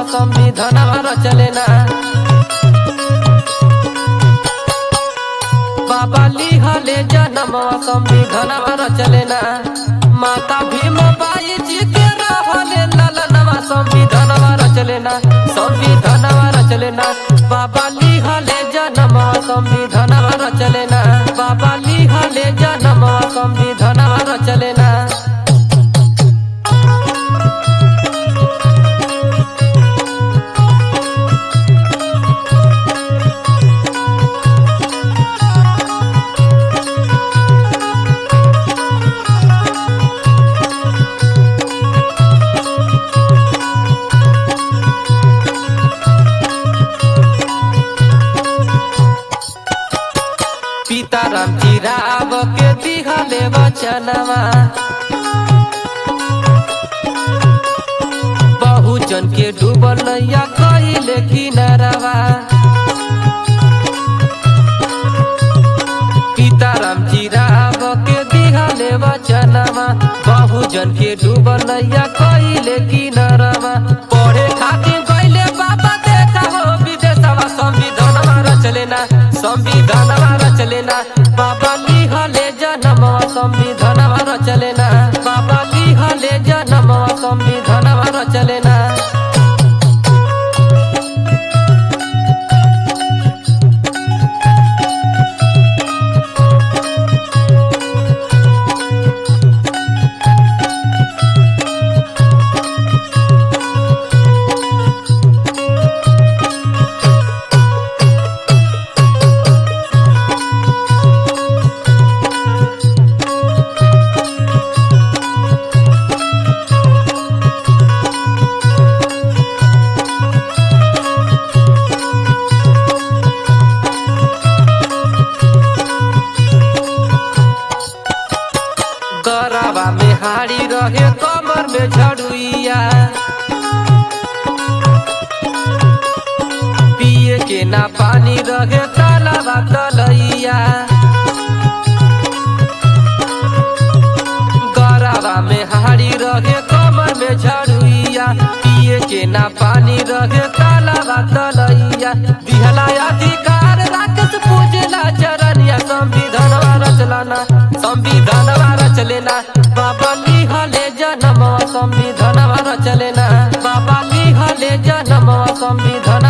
संविधानवा रचलेना बाबा लिहले जनमवा संविधानवा रचलेना माता भीमबाई जी के रहले ललनवा संविधानवा रचलेना संविधानवा रचलेना बाबा लिहले जनमवा संविधानवा रचलेना बाबा लिहले जनमवा संविधानवा रचलेना सीताराम जी राव के दिहले वचनवा बहुजन के डूबल नैया कहिले किनारवा सीताराम जी राव के दिहले वचनवा बहुजन के डूबल नैया कहिले किनारवा पढ़े खातिर गइले बाबा देखा हो विदेशवा संविधानवा रचलेना संविधानवा रचलेना बाबा लिहले जनमवा संविधानवा रचलेना बाबा लिहले जनमवा संविधानवा रचलेना गरबा में हाड़ी रहे कमर में झड़ुइया पिए के ना पानी रहे तालाबा तलैया गरबा में हाड़ी रहे कमर में झड़ुइया पिए के ना पानी रहे तालाबा तलैया दिहला अधिकार राक्षस पूजला चरनिया संविधानवा रचलाना संविधानवा रचलेना बाबा लिहले जनमवा संविधानवा रचलेना बाबा लिहले जनमवा संविधान